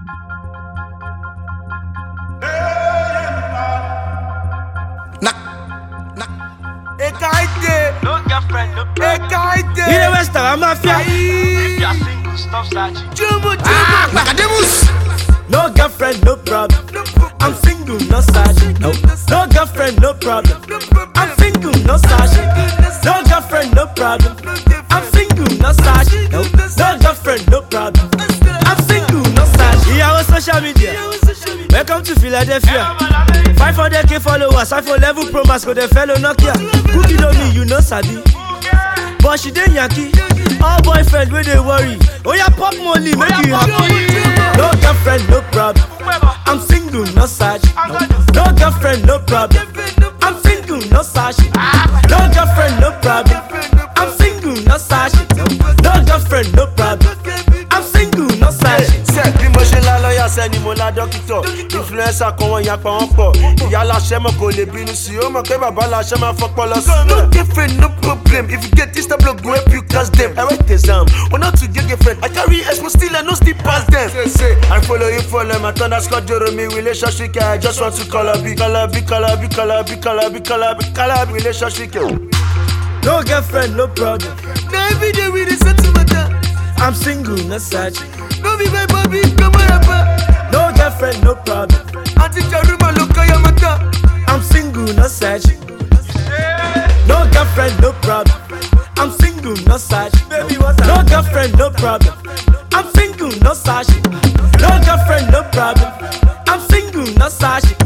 Ekaite, No girlfriend, no Ekaite. Ile Western Mafia. If you're single, stop searching. Jumbo, jumbo. Nakademus. No girlfriend, no problem. I'm single, no sergeant. No, no girlfriend, no problem. I'm single, no sergeant. No girlfriend, no problem. I'm single, no sergeant. No, no girlfriend, no problem. I'm single, no sergeant. Ìyàwó social media. Welcome to Philadelphia. 500k followers, iPhone level pro max go dey fellow Nokia. Cookie don me, you no sabi. But she dey yanky. All boyfriend wey dey worry. Oya pop molly make you happy. No girlfriend, no problem. I'm single, no search. No, no girlfriend, no problem. I'm single, no search. No girlfriend, no problem. I'm single, no search. No, no girlfriend, no problem. I'm single, no search. Ṣé bí mo ṣe ń la lọ́ọ̀yà sẹ́ni mo la dókítọ̀? Influencer kan wọ́n yapa wọ́n pọ̀. Ìyá aláṣẹ mọ̀ kò lè bínú sí i. Ó mọ̀ pé bàbá aláṣẹ máa fọ́pọ́ lọ sí. No girlfriend, no problem. If you get this type of go help you catch them. I write exam. When not to get girlfriend, I carry expo still I no still pass them. Say say, I follow you follow my thunder score joro me relationship. I just want to call a big, call a big, call a big, call a big, call a big, call a big, call a big relationship. No girlfriend, no problem. Now every day we dey settle matter. I'm single, no search. No be my bobby, come on up. No girlfriend, no problem. Auntie Charuma look at your matter. I'm single, no search. No girlfriend, no problem. I'm single, no search. Baby, what? No girlfriend, no problem. I'm single, no search. No girlfriend, no problem. I'm single, no search.